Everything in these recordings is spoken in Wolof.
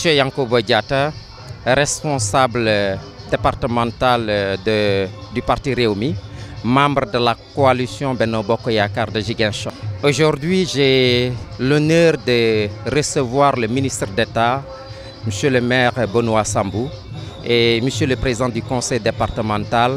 Monsieur Yankobo Diatta, responsable départemental de, du parti Réumi, membre de la coalition Benno Bokk Yakaar de Ziguinchor. Aujourd'hui, j'ai l'honneur de recevoir le ministre d'État, Monsieur le maire Benoît Sambou, et Monsieur le président du conseil départemental,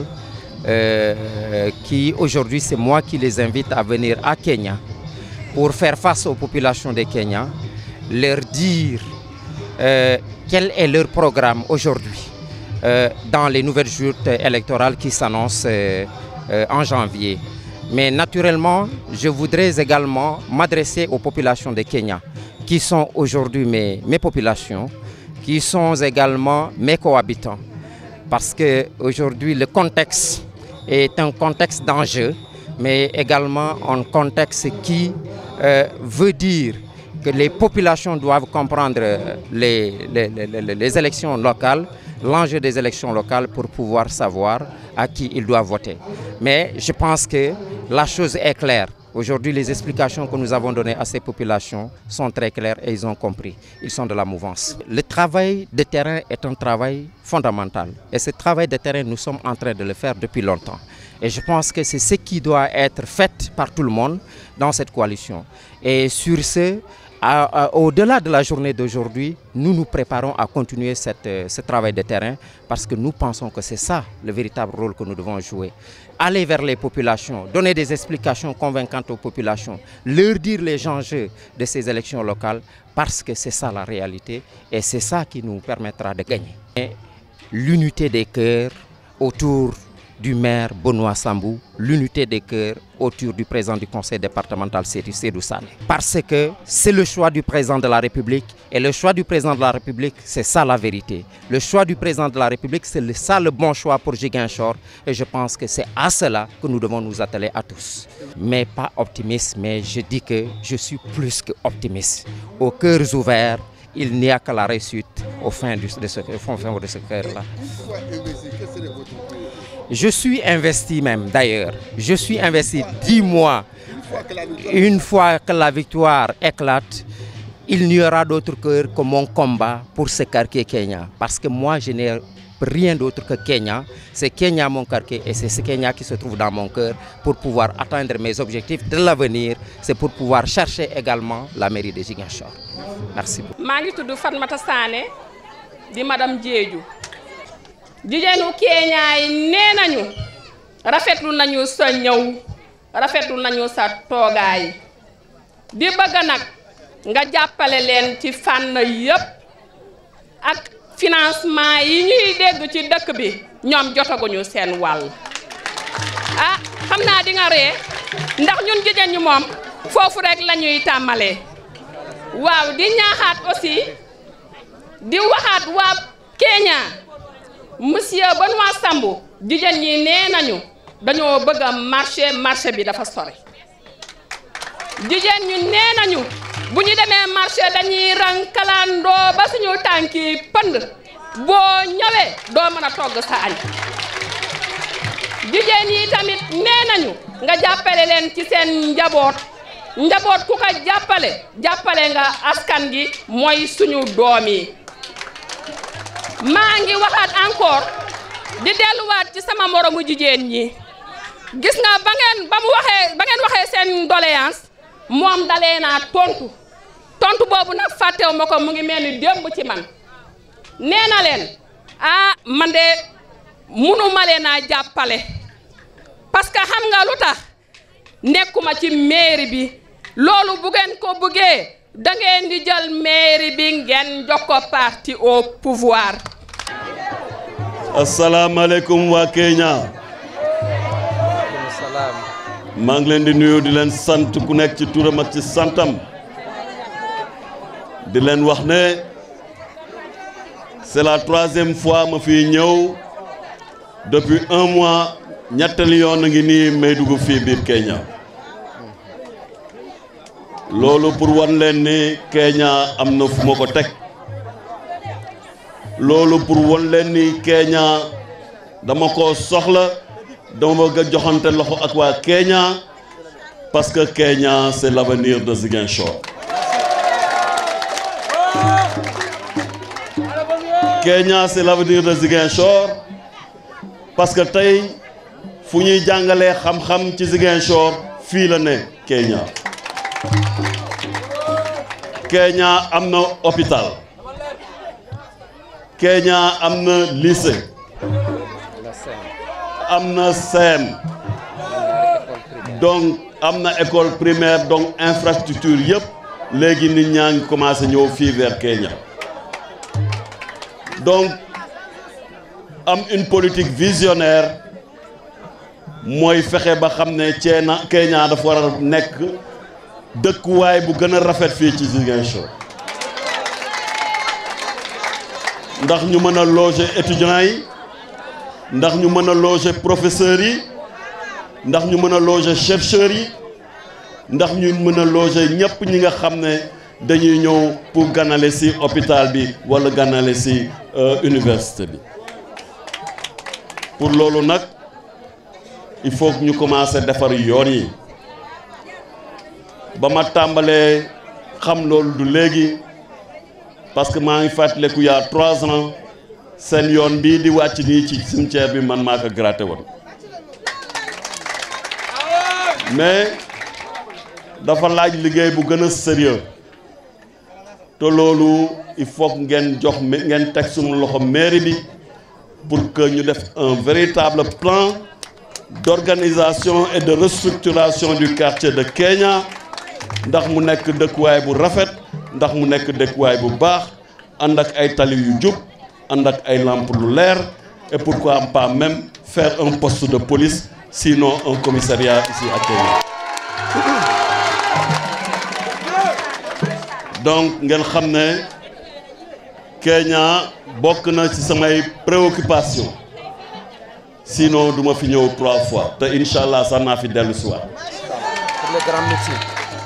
euh, qui aujourd'hui, c'est moi qui les invite à venir à Kenya pour faire face aux populations de Kenya, leur dire euh, quel est leur programme aujourd'hui euh, dans les nouvelles joutes électorales qui s'annoncent euh, en janvier. Mais naturellement, je voudrais également m'adresser aux populations de Kenya, qui sont aujourd'hui mes, mes populations, qui sont également mes cohabitants. Parce qu'aujourd'hui, le contexte est un contexte d'enjeu, mais également un contexte qui euh, veut dire que les populations doivent comprendre les, les, les, les élections locales, l'enjeu des élections locales pour pouvoir savoir à qui ils doivent voter. Mais je pense que la chose est claire. Aujourd'hui, les explications que nous avons données à ces populations sont très claires et ils ont compris. Ils sont de la mouvance. Le travail de terrain est un travail fondamental. Et ce travail de terrain, nous sommes en train de le faire depuis longtemps. Et je pense que c'est ce qui doit être fait par tout le monde dans cette coalition. Et sur ce, au-delà de la journée d'aujourd'hui, nous nous préparons à continuer cette, ce travail de terrain parce que nous pensons que c'est ça le véritable rôle que nous devons jouer. Aller vers les populations, donner des explications convaincantes aux populations, leur dire les enjeux de ces élections locales parce que c'est ça la réalité et c'est ça qui nous permettra de gagner. L'unité des cœurs autour du maire Benoît Sambou, l'unité des cœurs autour du président du conseil départemental Sédou Sané. Parce que c'est le choix du président de la République et le choix du président de la République, c'est ça la vérité. Le choix du président de la République, c'est ça le bon choix pour Ziguinchor et je pense que c'est à cela que nous devons nous atteler à tous. Mais pas optimiste, mais je dis que je suis plus que optimiste. Aux cœurs ouverts, il n'y a que la réussite au fin de ce, de ce cœur-là. Je suis investi même d'ailleurs. Je suis investi dix mois. Une fois que la victoire éclate, il n'y aura d'autre cœur que mon combat pour ce quartier Kenya. Parce que moi, je n'ai rien d'autre que Kenya. C'est Kenya mon quartier et c'est ce Kenya qui se trouve dans mon cœur pour pouvoir atteindre mes objectifs de l'avenir. C'est pour pouvoir chercher également la mairie de Ziguinchor. Merci beaucoup. maa ngi tudd Fatmata Sané di madame Diédhiou jigéenu Kenya yi nee nañu rafetlu nañu sa ñëw rafetlu nañu sa toogaay di bëgg nag nga jàppale leen ci fànn yépp ak financement yi ñuy dégg ci dëkk bi ñoom jotaguñu seen wàll ah xam naa di nga ree ndax ñun jigéen ñi moom foofu rek la ñuy tàmmalee waaw di ñaaxaat aussi di waxaat waa Kenya monsieur Benoît Sambou jigéen ñi nee nañu dañoo bëgg a marché marché bi dafa sore jigéen ñi nee nañu bu ñu demee marché dañuy rankalandoo ba suñu tànki pënd boo ñëwee doo mën a togg sa añ jigéen yi tamit nee nañu nga jàppale leen ci seen njaboot njaboot ku ko jàppale jàppale nga askan gi mooy suñu doom yi maa ngi waxaat encore di delluwaat ci sama moromu jigéen ñi gis nga ba ngeen ba mu waxee ba ngeen waxee seen doléance moom dalee naa tontu tontu boobu nag fàttewu ma ko mu ngi mel ni démb ci man nee na leen ah man de munu ma leen a jàppale parce que xam nga lu tax nekkuma ci mairie bi loolu bu ngeen ko bëggee da ngeen di jël mairie bi ngeen jox ko parti au pouvoir. asalaamaaleykum waa Kenya. maa ngi leen di nuyu di leen sant ku nekk ci turam ak ci santam. di leen wax ne c'est la troisième fois ma fi ñëw depuis un mois ñettali yoon a ngi nii may dugg fii biir Kenya. loolu pour wan leen ni Kenya am na fu ma ko teg loolu pour wan leen ni Kenya dama ko soxla dama bëgg a joxante loxo ak waa Kenya parce que Kenya c'est l'avenir de Ziguinchor Kenya c'est l'avenir de Ziguinchor parce que tey fu ñuy jàngalee xam-xam ci Ziguinchor fii la ne Kenya Kenya am na hôpital Kenya am na lycée am na CEM donc am na école primaire donc infrastructure yëpp léegi nit ñaa ngi commencé ñëw fii vers Kenya donc am une politique visionnaire mooy fexe ba xam ne Ceena Kenya dafa war a nekk dëkkuwaay bu gën a rafet fii ci Ziguinchor ndax ñu mën a loger étudiants yi ndax ñu mën a loger professeurs yi ndax ñu mën a loger chercheurs yi ndax ñu mën a loger ñëpp ñi nga xam ne dañuy ñëw pour ganale ci hôpital bi walla ganale ci université bi pour loolu nag il faut que ñu commencer defar yoon yi ba ma tàmbalee xam loolu du léegi parce que maa ngi fàttaliku yaa trois ans seen yoon bii di wàcc nii ci cimetière bi man maa ko gratté woon mais dafa laaj liggéey bu gën a sérieux te loolu il faut que ngeen jox ngeen teg suñu loxo mairie bi pour que ñu def un véritable plan d'organisation et de restructuration du quartier de Kenya ndax mu nekk dëkkuwaay bu rafet ndax mu nekk dëkkuwaay bu baax ànd ak ay tali yu jub ànd ak ay lampe lu leer et pourquoi pas même faire un poste de police sinon un commissariat ici à Kenya donc ngeen xam ne Kenya bokk na ci samay préoccupation sinon duma fi ñëw trois fois te incha allah sax naa fi dellu si waat pour le grand métier.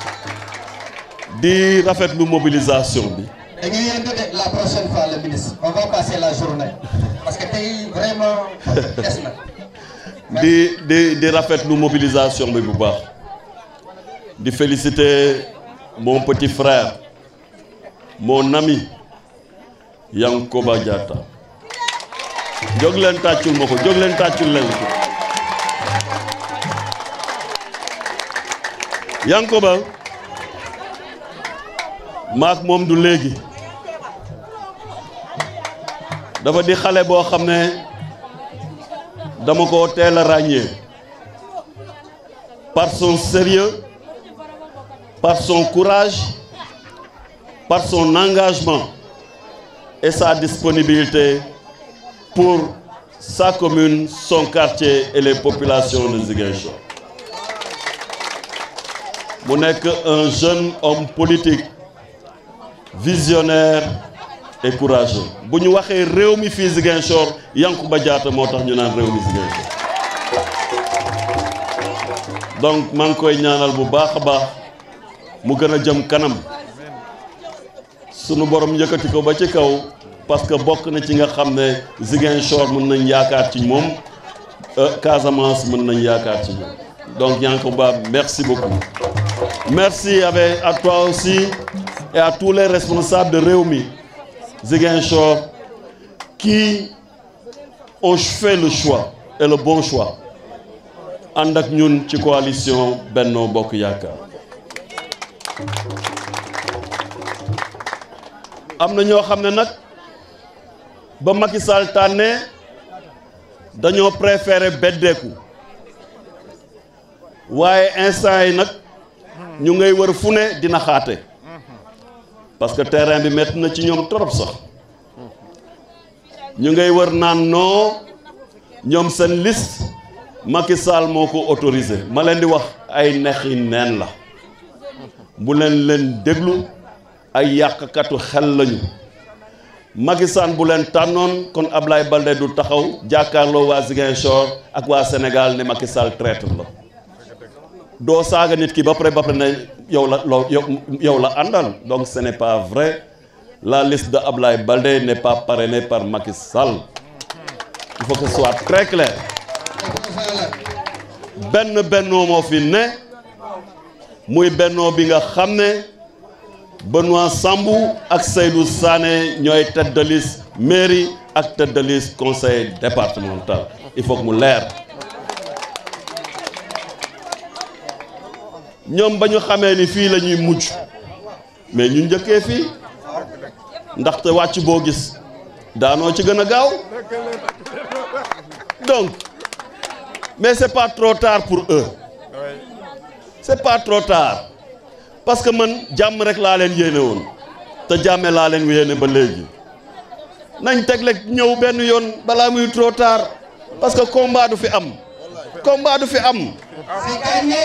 di rafetlu mobilisation bi dañuy yëngu de la prochaine fois le ministre on va passer la journée parce que tey vraiment des na. di di di rafetlu mobilisation bi bu baax di féliciter mon petit frère mon ami Yankoba Diatta jóg leen tàccul ma ko jóg leen tàccul leen ko Yankoba maak moom du léegi dafa di xale boo xam ne dama ko teel a ràññee par son sérieux par son courage par son engagement et sa disponibilité pour sa commune son quartier et les populations de Ziguinchor mu nekk un jeune homme politique visionnaire et courageux bu ñu waxee réew mi fii Ziguinchor Yankuba Diatta moo tax ñu naan réew mi Ziguinchor donc maa ngi koy ñaanal bu baax a baax mu gën a jëm kanam sunu borom yëkkati ko ba ci kaw parce que bokk na ci nga xam ne Ziguinchor mën nañ yaakaar ci moom Casamance mën nañ yaakaar ci moom donc Yankuba merci beaucoup merci avec à toi aussi et à tous les responsables de Rewmi Ziguinchor qui ont fait le choix et le bon choix ànd ak ñun ci coalition Benno Bokk Yaakaar am na ñoo xam ne nag ba Macky Sall tànnee dañoo préféré beddeeku waaye instant yi nag ñu ngay wër fu ne dina xaate parce que terrain bi métti na ci ñoom trop sax ñu ngay wër naan non ñoom seen liste Macky Sall moo ko autorisé ma leen di wax ay nexi neen la bu leen leen déglu ay yàqkatu xel lañu Macky Sall bu leen tànnoon kon Ablaye Baldé du taxaw jàkkaarloo waa Ziguinchor ak waa Sénégal ne Macky Sall traître la doo saaga nit ki ba pare ba pare ne yow la loo yow la àndal donc ce n'est pas vrai la liste de Ablaye Baldé n'est pas parrainée par Macky Sall il faut que ce soit très clair benn bennoo moo fi ne muy bennoo bi nga xam ne Benoît Sambou ak Seydou Sané ñooy tête de liste mairie ak tête de liste conseil départemental il faut que mu leer ñoom ba ñu xamee ni fii la ñuy mujj mais ñu njëkkee fii ndaxte wàcc boo gis daanoo ci gën a gaaw donc mais c'est pas trop tard pour eux c'est pas trop tard parce que man jàmm rek laa leen yéene woon te jàmme laa leen yéene ba léegi nañ tegle ñëw benn yoon balaa muy trop tard parce que combat du fi am combat du fi am C'est gagné.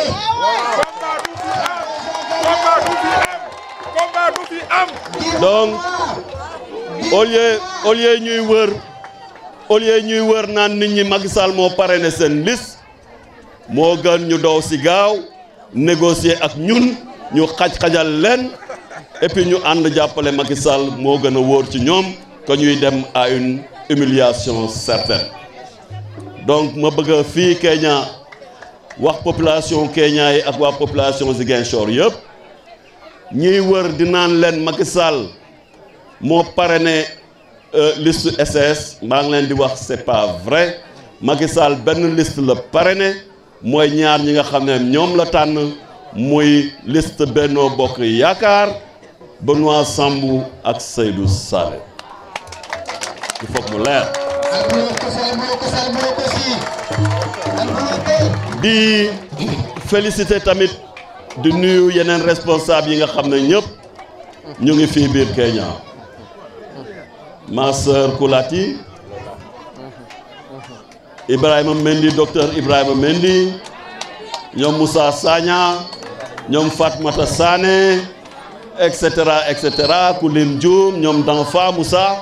combat du fi am combat du fi am donc au lieu au lieu ñuy wër au lieu ñuy wër naan nit ñi Macky Sall moo parrainé seen liste moo gën ñu dow si gaaw négocier ak ñun ñu xaj-xajal leen et puis ñu ànd jàppale Macky Sall moo gën a wóor ci ñoom que ñuy dem à une humiliation certaine donc ma bëgg a fii Kenya wax population Kenya yi ak waa population Ziguinchor yëpp ñiy wër di naan leen Macky Sall moo parrainé liste SS maa ngi leen di wax c'est pas vrai Macky Sall benn liste la parrainé mooy ñaar ñi nga xam ne ñoom la tànn muy liste Benno Bokk Yaakaar Benoît Sambou ak Seydou Sané il faut que mu leer Alboulo Kossy, Alboulo Kossy, Alboulo Kossy. Alboulo Kossy. di féliciter tamit di nuyu yeneen responsable yi nga xam ne ñëpp ñu ngi fii biir Kenya ma sœur Koulati Ibrahima Mendy docteur Ibrahima Mendy ñoom Moussa Sagna ñoom Fatmata Sané et cetera et cetera ku lim Dioum ñoom Danfa Moussa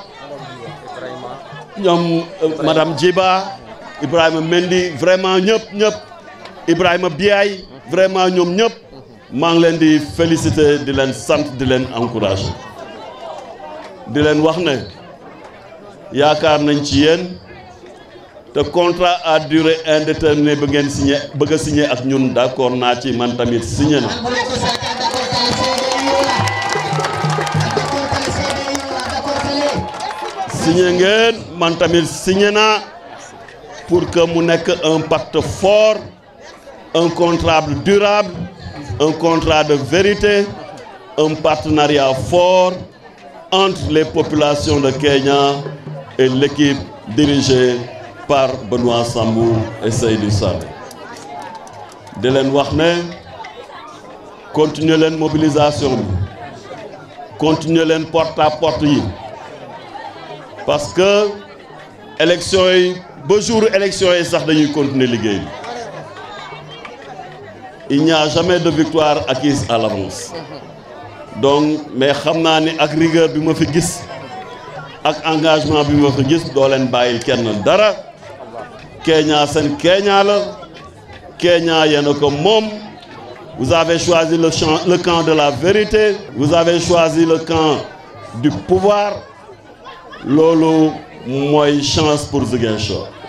ñoom euh, madame Djiba Ibrahima Mendy vraiment ñëpp ñëpp Ibrahima Biaye vraiment ñoom ñëpp maa ngi leen di féliciter di leen sant di leen encourager di leen wax ne yaakaar nañ ci yéen te contrat à durée indéterminée bi ngeen signé bëgg a signé ak ñun d'accord naa ci man tamit signé na Alboulo Kossy, d'accord, kale seede yow la. D'accord, kale seede yow la, d'accord, kale. signé ngeen man tamit signé naa pour que mu nekk un pacte fort un contrat durable un contrat de vérité un partenariat fort entre les populations de Kenya et l'équipe dirigée par Benoît Sambou et Seydou Sané di leen wax ne continuer leen mobilisation bi continuer leen porte à porte yi parce que élection yi ba jour élection yi sax dañuy continuer liggéey bi il n'y a jamais de victoire acquise à l'avance donc mais xam naa ni ak rigueur bi ma fi gis ak engagement bi ma fi gis doo leen bàyyil kenn dara Kenya seen Kenya la Kenya yéen a ko moom vous avez choisi le champ le camp de la vérité vous avez choisi le camp du pouvoir loolu mooy chance pour Ziguinchor